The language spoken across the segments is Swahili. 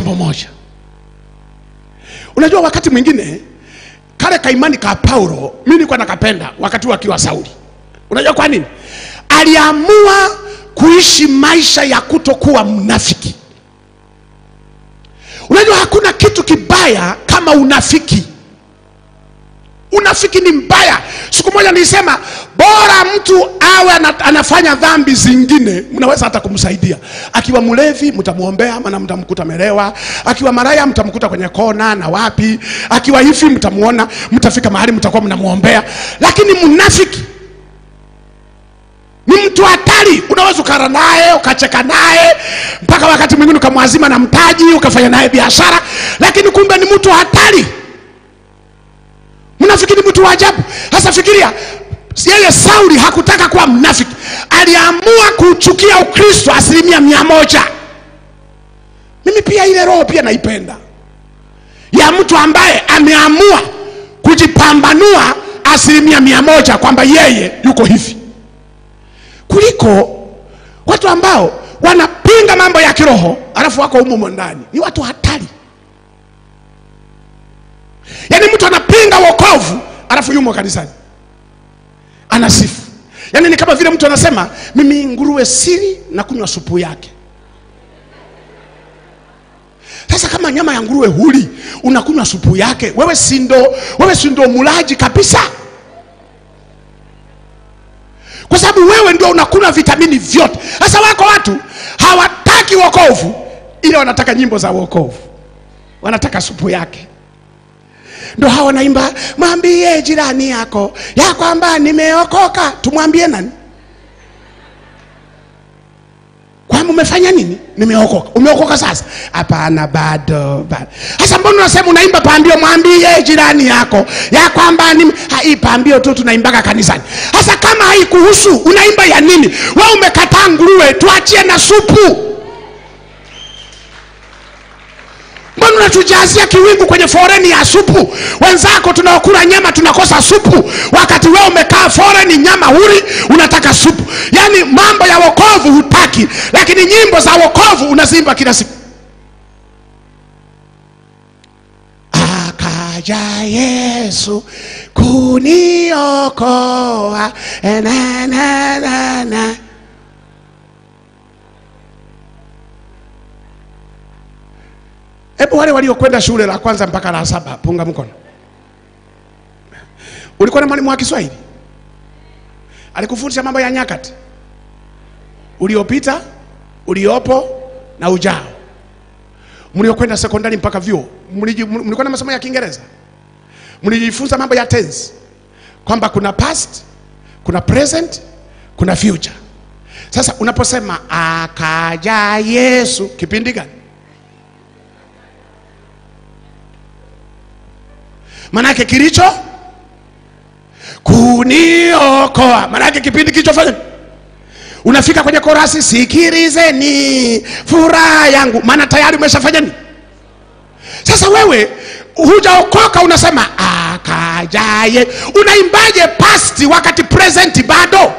jambo moja unajua wakati mwingine kale kaimani ka paulo mi nilikuwa nakapenda wakati huo akiwa sauli unajua kwa nini aliamua kuishi maisha ya kutokuwa mnafiki unajua hakuna kitu kibaya kama unafiki unafiki ni mbaya siku moja nilisema bora mtu awe ana- anafanya dhambi zingine mnaweza hata kumsaidia akiwa mlevi mtamwombea maana mtamkuta melewa akiwa maraya mtamkuta kwenye kona na wapi akiwa hivi mtamwona mtafika mahali mtakuwa mnamwombea lakini mnafiki ni mtu hatari unaweza ukara naye ukacheka naye mpaka wakati mwingine ukamwazima na mtaji ukafanya naye biashara lakini kumbe ni mtu hatari mnafiki ni mtu wa ajabu sasa fikiria yeye sauli hakutaka kuwa mnafiki aliamua kuchukia ukristo asilimia mia moja mimi pia ile roho pia naipenda ya mtu ambaye ameamua kujipambanua asilimia mia moja kwamba yeye yuko hivi kuliko watu ambao wanapinga mambo ya kiroho alafu wako humo ndani ni watu hatari yaani mtu anapinga wokovu alafu yumo kanisani anasifu yaani ni kama vile mtu anasema mimi nguruwe siri na kunywa supu yake sasa kama nyama ya nguruwe huli unakunywa supu yake wewe sindo wewe sindo mulaji kabisa kwa sababu wewe ndio unakula vitamini vyote sasa wako watu hawataki wokovu ila wanataka nyimbo za wokovu wanataka supu yake ndo hawa wanaimba mwambie jirani yako ya kwamba nimeokoka tumwambie nani kwamba umefanya nini nimeokoka umeokoka sasa hapana bado bado sasa mbona unasema unaimba pambio mwambie jirani yako ya kwamba nime- ha, hii pambio tu tunaimbaga kanisani sasa kama haikuhusu unaimba ya nini we umekataa nguruwe tuachie na supu mbona unatujazia kiwingu kwenye foreni ya supu wenzako tunaokula nyama tunakosa supu wakati wewe umekaa foreni nyama huri unataka supu yaani mambo ya wokovu hutaki lakini nyimbo za wokovu unazimba kila siku akaja yesu kuniokoa na, na, na, na. hebu wale waliokwenda shule la kwanza mpaka la saba punga mkono ulikuwa na mwalimu wa kiswahili alikufundisha mambo ya nyakati uliopita uliopo na ujao mliokwenda sekondari mpaka vyuo mliji- mlikuwa na masomo ya kiingereza mlijifunza mambo ya tense kwamba kuna past kuna present kuna future sasa unaposema akaja yesu kipindi gani manake kilicho kuniokoa manake kipindi kilichofanya unafika kwenye korasi sikilizeni furaha yangu maana tayari umeshafanya nini sasa wewe hujaokoka unasema akajaye unaimbaje pasti wakati present bado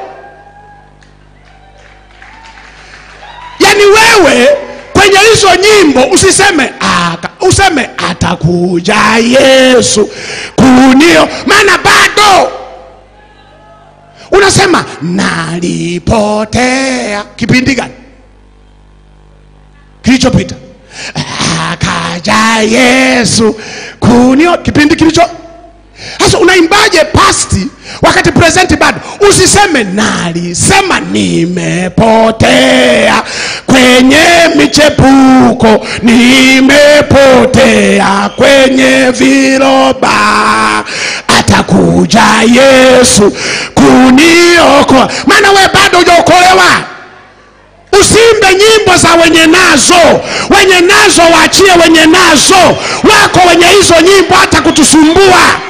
yaani wewe kwenye hizo nyimbo usiseme aka, useme atakuja yesu kunio maana bado unasema nalipotea kipindi gani kilichopita akaja yesu kunio kipindi kilicho sasa unaimbaje pasti wakati presenti bado usiseme nalisema nimepotea kwenye michepuko nimepotea kwenye viroba atakuja yesu kuniokoa maana we bado hujaokolewa usimbe nyimbo za wenye nazo wenye nazo waachie wenye nazo wako wenye hizo nyimbo hata kutusumbua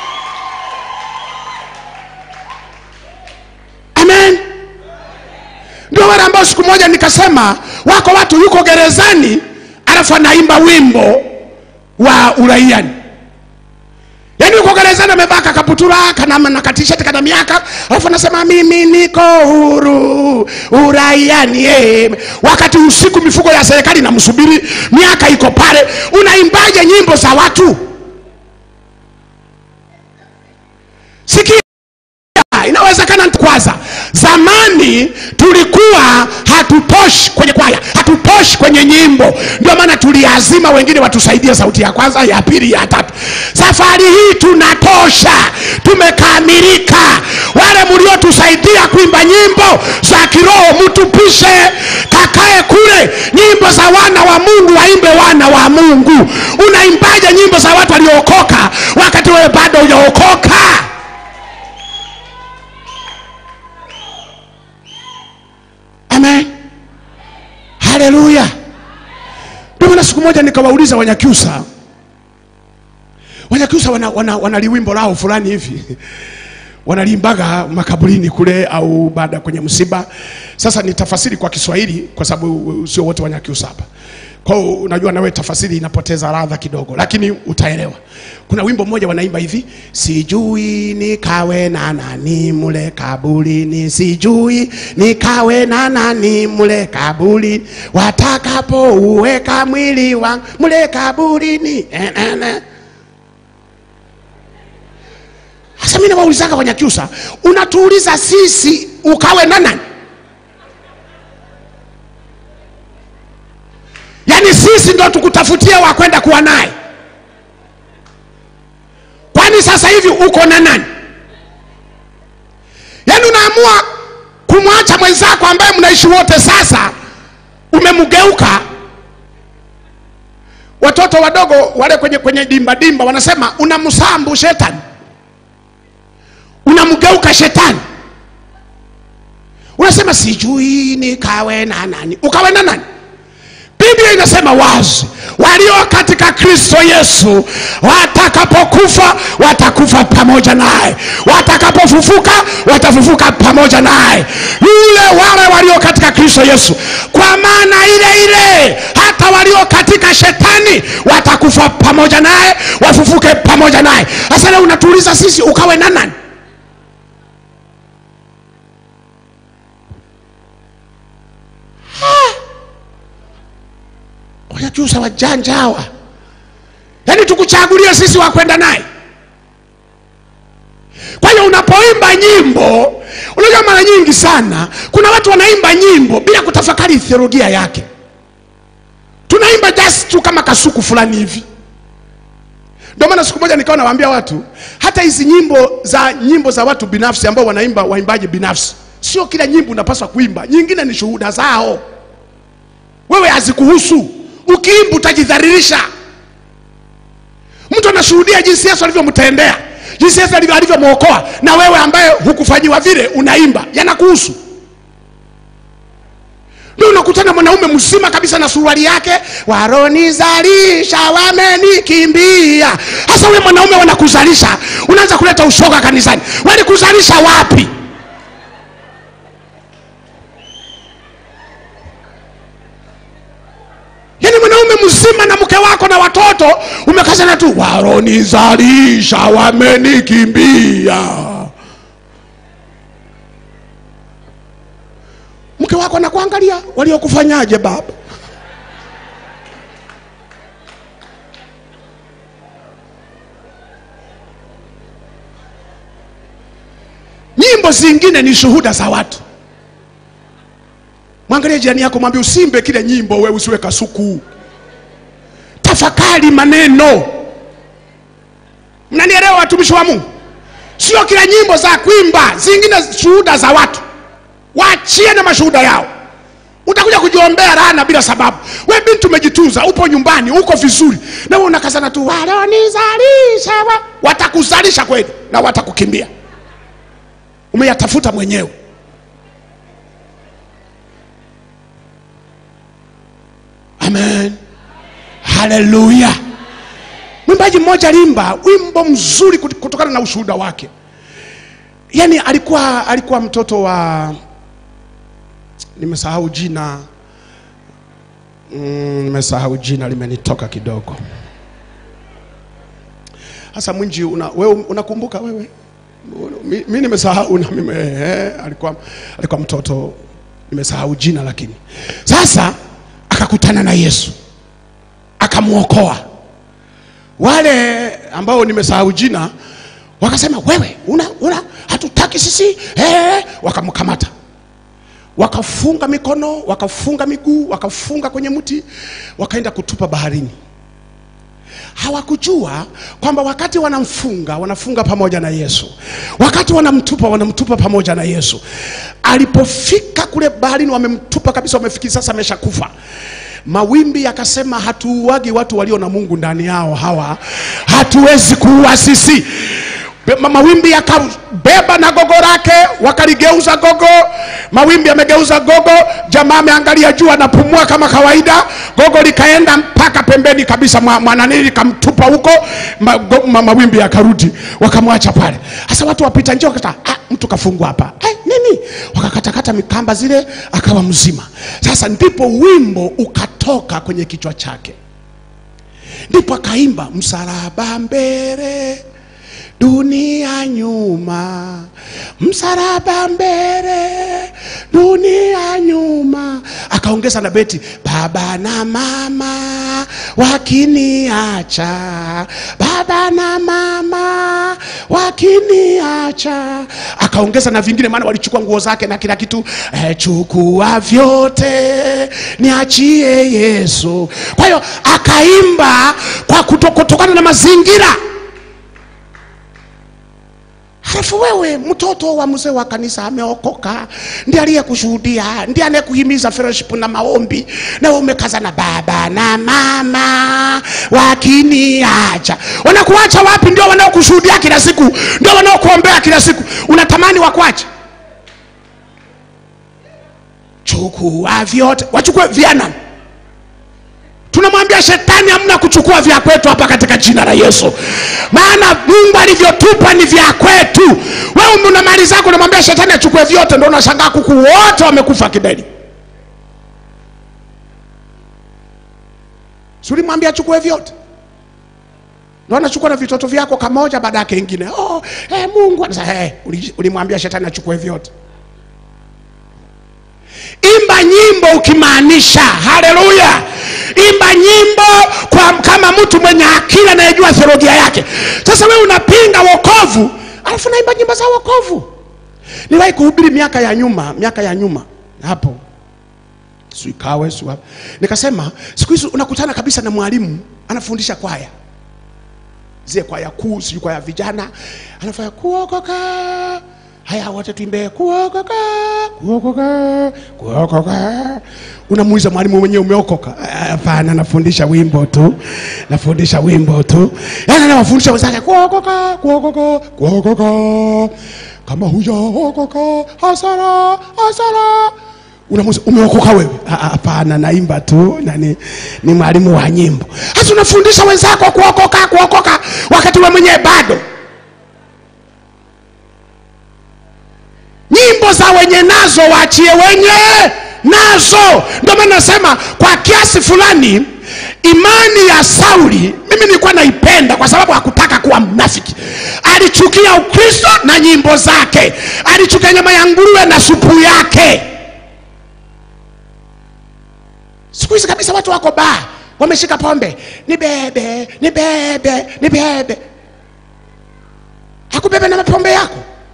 amen ndio wale ambao siku moja nikasema wako watu yuko gerezani alafu anaimba wimbo wa uraiani yaani yuko gerezani amevaa kakaputura kana na katisheti kana miaka alafu anasema mimi niko huru uraiani eh. wakati usiku mifuko ya serikali inamsubiri miaka iko pale unaimbaje nyimbo za watu sikia inawezekana kwanza zamani tulikuwa hatutoshi kwenye kwaya hatutoshi kwenye nyimbo ndio maana tuliazima wengine watusaidie sauti ya kwanza ya pili ya tatu safari hii tunatosha tumekamilika wale mliotusaidia kuimba nyimbo za kiroho mtupishe kakae kule nyimbo za wana wa mungu waimbe wana wa mungu unaimbaje nyimbo za watu waliookoka wakati wewe bado hujaokoka amen haleluya ndio maana siku moja nikawauliza wanyakyusa wanyakyusa wana, wana, wana liwimbo lao fulani hivi wanalimbaga makaburini kule au baada kwenye msiba sasa nitafasiri kwa kiswahili kwa sababu sio wote wanyakyusa hapa kwa hiyo unajua nawe tafasiri inapoteza ladha kidogo lakini utaelewa kuna wimbo mmoja wanaimba hivi sijui nikawe na nani mule kaburini sijui nikawe na nani mule kaburini watakapouweka mwili wangu mule kaburini eh, eh, eh. Sasa mimi nawaulizaga Wanyakyusa, unatuuliza sisi ukawe na nani? Yaani sisi ndo tukutafutie wa kwenda kuwa naye? Kwani sasa hivi uko na nani? Yaani unaamua kumwacha mwenzako ambaye mnaishi wote, sasa umemgeuka. Watoto wadogo wale kwenye, kwenye dimba dimba wanasema unamsambu shetani unamgeuka shetani unasema sijui nikawe na nani ukawe na nani biblia inasema wazi walio katika kristo yesu watakapokufa watakufa pamoja naye watakapofufuka watafufuka pamoja naye yule wale walio katika kristo yesu kwa maana ile ile hata walio katika shetani watakufa pamoja naye wafufuke pamoja naye sasa leo unatuuliza sisi ukawe na nani Wanyakyusa wajanja hawa, yaani tukuchagulie sisi wa kwenda naye. Kwa hiyo unapoimba nyimbo, unajua mara nyingi sana kuna watu wanaimba nyimbo bila kutafakari theolojia yake. Tunaimba just tu kama kasuku fulani hivi. Ndio maana siku moja nikawa nawaambia watu, hata hizi nyimbo za nyimbo za watu binafsi ambao wanaimba waimbaji binafsi, sio kila nyimbo unapaswa kuimba, nyingine ni shuhuda zao, wewe hazikuhusu ukiimba utajidhalilisha. Mtu anashuhudia jinsi Yesu alivyomtendea, jinsi Yesu alivyo- alivyomwokoa, na wewe ambaye hukufanyiwa vile unaimba, yanakuhusu. Ndio unakutana mwanaume mzima kabisa na suruali yake, waronizalisha wamenikimbia. Sasa wewe mwanaume wanakuzalisha, unaanza kuleta ushoga kanisani, walikuzalisha wapi? yaani mwanaume mzima na mke wako na watoto umekazana tu waronizalisha wamenikimbia mke wako anakuangalia waliokufanyaje baba nyimbo zingine ni shuhuda za watu mwangalie jirani yako mwambie usimbe kile nyimbo we usiwe kasuku tafakari maneno mnanielewa watumishi wa mungu sio kila nyimbo za kuimba zingine shuhuda za watu waachie na mashuhuda yao utakuja kujiombea rana bila sababu we binti umejitunza upo nyumbani uko vizuri na wewe unakazana tu walonizalisha wa... watakuzalisha kweli na watakukimbia umeyatafuta mwenyewe amen haleluya mwimbaji mmoja alimba wimbo mzuri kut- kutokana na ushuhuda wake yaani alikuwa alikuwa mtoto wa nimesahau jina mm, nimesahau jina limenitoka kidogo hasa mwinji una, wewe unakumbuka wewe mi, mi nimesahau na mimi eh, alikuwa, alikuwa mtoto nimesahau jina lakini sasa akakutana na yesu akamwokoa wale ambao nimesahau jina wakasema wewe una, una hatutaki sisi eh, wakamkamata wakafunga mikono wakafunga miguu wakafunga kwenye mti wakaenda kutupa baharini hawakujua kwamba wakati wanamfunga wanafunga pamoja na yesu wakati wanamtupa wanamtupa pamoja na yesu alipofika kule baharini wamemtupa kabisa wamefikiri sasa ameshakufa mawimbi yakasema hatuuagi watu walio na mungu ndani yao hawa hatuwezi kuua sisi Be- ma- mawimbi yakabeba na gogo lake wakaligeuza gogo mawimbi yamegeuza gogo jamaa ameangalia juu anapumua kama kawaida gogo likaenda mpaka pembeni kabisa mwa- mwananili likamtupa huko ma, go, ma, mawimbi yakarudi wakamwacha pale sasa watu wapita njia wakata ah, mtu kafungwa hapa eh, nini wakakatakata mikamba zile akawa mzima sasa ndipo wimbo ukatoka kwenye kichwa chake ndipo akaimba msalaba mbele dunia nyuma msalaba mbele dunia nyuma akaongeza na beti baba na mama wakiniacha baba na mama wakiniacha akaongeza na vingine maana walichukua nguo zake na kila kitu eh, chukua vyote niachie yesu kwa hiyo akaimba kwa kuto- kutokana na mazingira halafu wewe mtoto wa mzee wa kanisa ameokoka ndiye aliyekushuhudia ndiye anayekuhimiza fellowship na maombi na wewe umekaza na baba na mama wakiniacha wanakuacha wapi ndio wanaokushuhudia kila siku ndio wanaokuombea kila siku unatamani wakuache chukua vyote wachukue vyana tunamwambia shetani hamna kuchukua vya kwetu hapa katika jina la yesu maana mungu alivyotupa ni vya kwetu wewe una mali zako unamwambia shetani achukue vyote ndo unashangaa kuku wote wamekufa kideli si ulimwambia achukue vyote ndo anachukua na vitoto vyako kamoja baada ya kengine oh, hey, mungu anasema hey, uli- ulimwambia shetani achukue vyote imba nyimbo ukimaanisha haleluya imba nyimbo kwa kama mtu mwenye akili anayejua theolojia yake sasa wewe unapinga wokovu alafu naimba nyimbo za wokovu niwahi kuhubiri miaka ya nyuma miaka ya nyuma hapo sikawe sua nikasema siku hizi unakutana kabisa na mwalimu anafundisha kwaya zile kwaya kuu sijui kwaya vijana anafanya kuokoka haya wote tuimbe kuokoka kuokoka kuokoka unamuuliza mwalimu mwenyewe umeokoka "Ah, hapana nafundisha wimbo tu nafundisha wimbo tu yani anawafundisha wenzake kuokoka kuokoka kuokoka kama hujaokoka hasara hasara unamuuliza umeokoka wewe "Ah, ah, hapana naimba tu na ni, ni mwalimu wa nyimbo hasa unafundisha wenzako kuokoka kuokoka wakati we mwenyewe bado nyimbo za wenye nazo waachie wenye nazo ndio maana nasema kwa kiasi fulani imani ya sauli mimi nilikuwa naipenda kwa sababu hakutaka kuwa mnafiki alichukia ukristo na nyimbo zake alichukia nyama ya nguruwe na supu yake siku hizi kabisa watu wako baa wameshika pombe ni bebe ni bebe ni bebe hakubebe na mapombe yako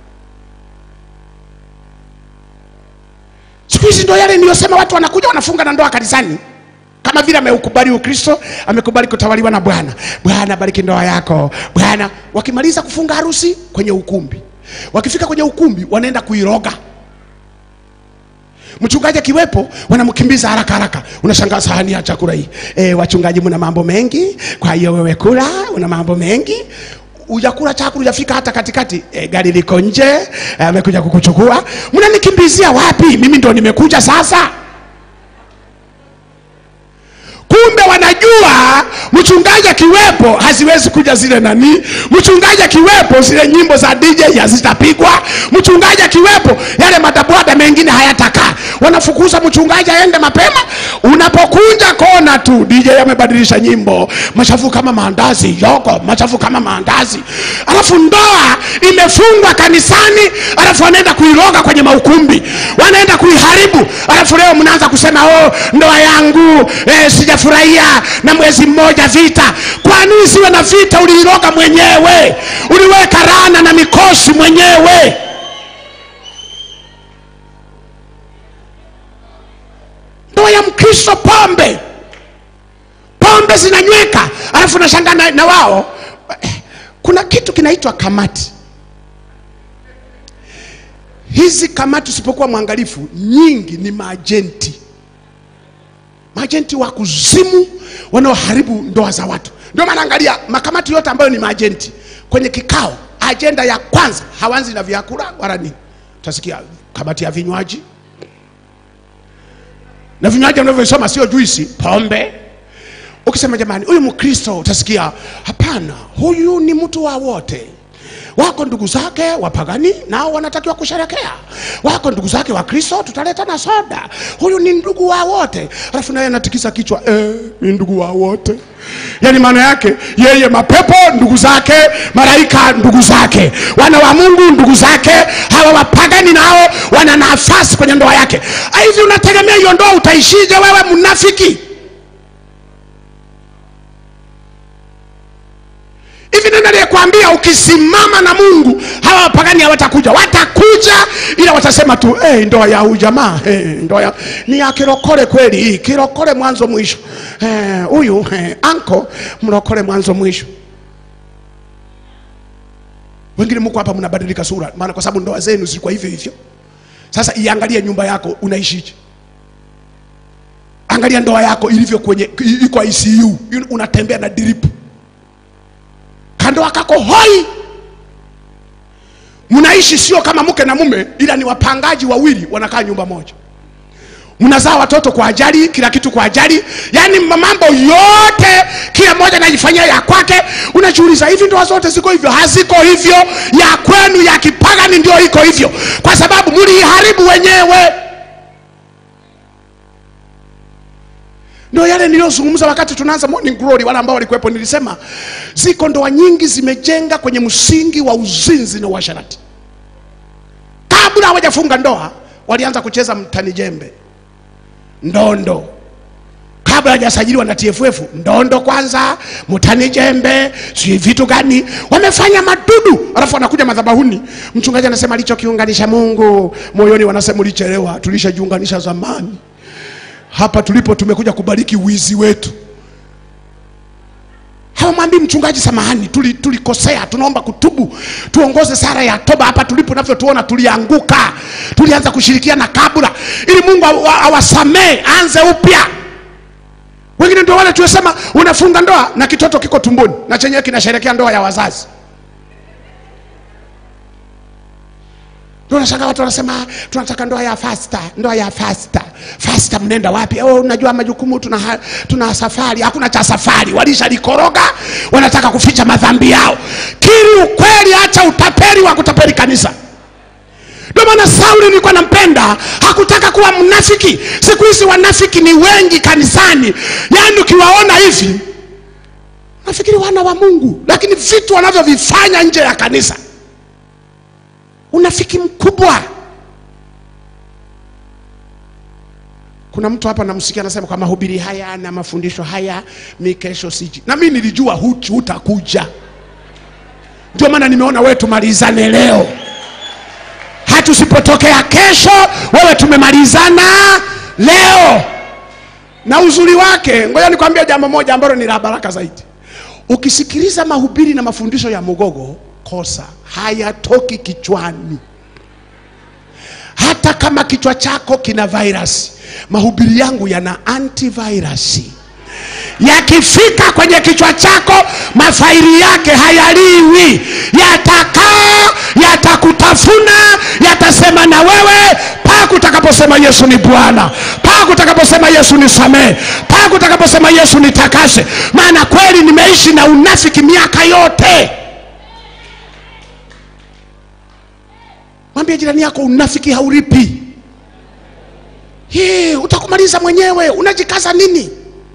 siku hizi ndo yale niliyosema watu wanakuja wanafunga na ndoa kanisani kama vile ameukubali ukristo amekubali kutawaliwa na bwana bwana bariki ndoa yako bwana wakimaliza kufunga harusi kwenye ukumbi wakifika kwenye ukumbi wanaenda kuiroga mchungaji akiwepo wanamkimbiza haraka haraka unashangaa sahani ya chakula hii e, wachungaji mna mambo mengi kwa hiyo wewe kula una mambo mengi ujakula chakula ujafika hata katikati e, gari liko nje e, amekuja kukuchukua mnanikimbizia wapi mimi ndo nimekuja sasa kumbe wanajua mchungaji akiwepo haziwezi kuja zile nani mchungaji akiwepo zile nyimbo za dj hazitapigwa mchungaji akiwepo yale madabwada mengine hayatakaa wanafukuza mchungaji aende mapema unapokunja kona tu dj amebadilisha nyimbo machafu kama maandazi yoko machafu kama maandazi alafu ndoa imefungwa kanisani alafu wanaenda kuiroga kwenye maukumbi wanaenda kuiharibu alafu leo mnaanza kusema oh, ndoa yangu eh, sijafurahia na mwezi mmoja vita kwani siwe na vita uliiroga mwenyewe uliweka rana na mikosi mwenyewe ndoa ya mkristo pombe pombe zinanyweka alafu nashangaa na, na wao eh, kuna kitu kinaitwa kamati hizi kamati usipokuwa mwangalifu nyingi ni maajenti maajenti wa kuzimu wanaoharibu ndoa za watu ndio maana angalia makamati yote ambayo ni maajenti kwenye kikao ajenda ya kwanza hawanzi na vyakula wala nini utasikia kamati ya vinywaji na vinywaji wanavyosoma sio juisi pombe ukisema jamani huyu mkristo utasikia hapana huyu ni mtu wa wote wako ndugu zake wapagani nao wanatakiwa kusherekea wako ndugu zake wa kristo tutaleta na soda huyu ni ndugu wa wote alafu naye anatikisa kichwa eh, ni ndugu wa wote yaani maana yake yeye mapepo ndugu zake malaika ndugu zake wana wa mungu ndugu zake hawa wapagani nao wana nafasi kwenye ndoa yake hivi unategemea hiyo ndoa utaishije wewe mnafiki hivi nani aliyekuambia ukisimama na mungu hawa wapagani hawatakuja watakuja ila watasema tu hey, ndoa ya huyu jamaa hey, ndoa ya ni ya kirokole kweli hii kirokole mwanzo mwisho huyu hey, hey, anko mrokole mwanzo mwisho wengine mko hapa mnabadilika sura maana kwa sababu ndoa zenu zilikuwa hivyo hivyo sasa iangalie nyumba yako unaishije angalia ndoa yako ilivyo kwenye iko ICU unatembea na dripu kandoa kako hoi mnaishi sio kama mke na mume ila ni wapangaji wawili wanakaa nyumba moja mnazaa watoto kwa ajali kila kitu kwa ajali yaani mambo yote kila mmoja anajifanyia ya kwake unajiuliza hivi ndoa zote ziko hivyo haziko hivyo ya kwenu ya kipagani ndio iko hivyo kwa sababu mliiharibu wenyewe ndio yale niliyozungumza wakati tunaanza morning glory wale ambao walikuwepo nilisema ziko ndoa nyingi zimejenga kwenye msingi wa uzinzi na uasharati kabla hawajafunga ndoa walianza kucheza mtani jembe ndondo kabla hajasajiliwa na TFF ndondo kwanza mtani jembe si vitu gani wamefanya madudu alafu wanakuja madhabahuni mchungaji anasema alichokiunganisha Mungu moyoni wanasema ulichelewa tulishajiunganisha zamani hapa tulipo tumekuja kubariki wizi wetu hawamwambii mchungaji samahani tulikosea tuli tunaomba kutubu tuongoze sara ya toba hapa tulipo navyotuona tulianguka tulianza kushirikiana kabla ili mungu awasamee aanze upya wengine ndio wale tuwesema unafunga ndoa na kitoto kiko tumboni na chenyewe kinasherekea ndoa ya wazazi ndio nashangaa watu wanasema tunataka ndoa ya fasta ndoa ya fasta fasta mnenda wapi oh, unajua majukumu tuna, tuna safari hakuna cha safari walishalikoroga wanataka kuficha madhambi yao kiri ukweli acha utapeli wa kutapeli kanisa ndio maana sauli nilikuwa nampenda hakutaka kuwa mnafiki siku hizi wanafiki ni wengi kanisani yaani ukiwaona hivi nafikiri wana wa mungu lakini vitu wanavyovifanya nje ya kanisa unafiki mkubwa kuna mtu hapa namsikia anasema kwa mahubiri haya na mafundisho haya mi kesho siji na mi nilijua huchi hutakuja ndio maana nimeona wewe tumalizane leo hata usipotokea kesho wewe tumemalizana leo na uzuri wake ngoja nikwambia jambo moja ambalo ni la baraka zaidi ukisikiliza mahubiri na mafundisho ya mugogo kosa hayatoki kichwani hata kama kichwa chako kina virus mahubiri yangu yana antivirus yakifika kwenye kichwa chako mafaili yake hayaliwi yatakaa yatakutafuna yatasema na wewe paka utakaposema yesu ni bwana paka utakaposema yesu ni samee paka utakaposema yesu ni takase maana kweli nimeishi na unafiki miaka yote mwambie jirani yako unafiki hauripi Hii, utakumaliza mwenyewe unajikaza nini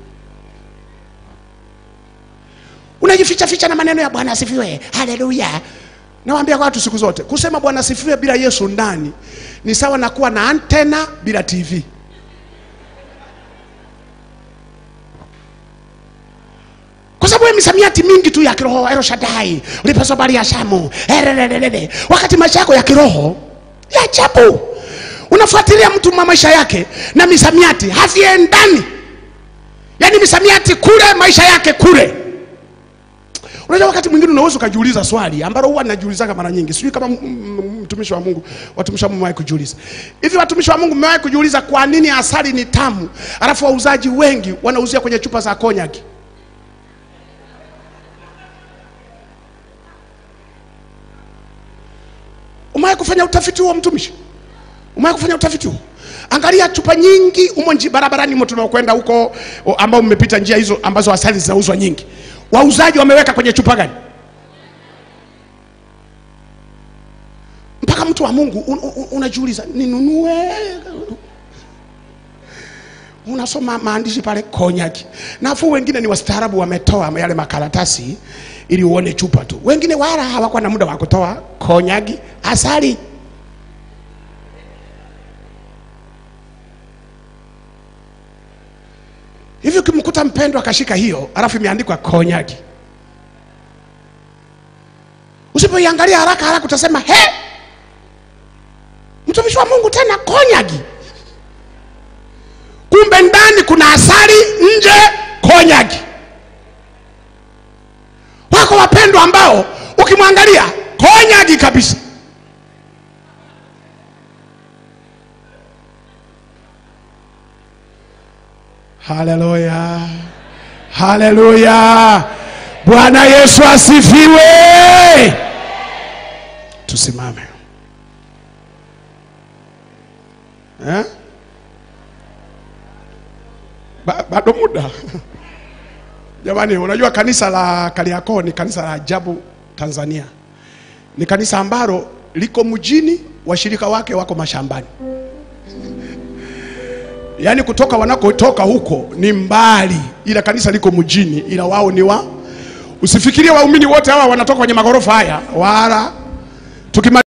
unajificha ficha na maneno ya bwana asifiwe haleluya nawaambia watu siku zote kusema bwana asifiwe bila yesu ndani ni sawa na kuwa na antena bila tv kwa sababu ya misamiati mingi tu ya kiroho eroshadai ulipaswa bali ya shamu erererere wakati maisha yako ya kiroho ya ajabu unafuatilia mtu ma maisha yake na misamiati haviendani yaani misamiati kule maisha yake kule unajua wakati mwingine unaweza ukajiuliza swali ambalo huwa najiulizaga mara nyingi sijui kama m- m- mtumishi wa mungu watumishi wa mungu mmewahi kujiuliza hivi watumishi wa mungu mmewahi kujiuliza kwa nini asali ni tamu alafu wauzaji wengi wanauzia kwenye chupa za konyaki umewahi kufanya utafiti huo mtumishi umewahi kufanya utafiti huo angalia chupa nyingi umo nji barabarani mo tunaokwenda huko o, ambao mmepita njia hizo ambazo asali zinauzwa nyingi wauzaji wameweka kwenye chupa gani mpaka mtu wa mungu un, un, unajiuliza ninunue unasoma maandishi pale konyaki nafuu wengine ni wastaarabu wametoa yale makaratasi ili uone chupa tu wengine wala hawakuwa na muda wa kutoa konyagi asali hivi ukimkuta mpendwa akashika hiyo alafu imeandikwa konyagi usipoiangalia haraka haraka utasema he mtumishi wa mungu tena konyagi kumbe ndani kuna asali nje konyagi wako wapendwa ambao ukimwangalia konyagi kabisa haleluya haleluya bwana yesu asifiwe tusimame eh? Ba- bado muda jamani unajua kanisa la kariakoo ni kanisa la ajabu tanzania ni kanisa ambalo liko mjini washirika wake wako mashambani yaani kutoka wanakotoka huko ni mbali ila kanisa liko mjini ila wao ni wa usifikirie waumini wote hawa wanatoka kwenye magorofa haya wala tukima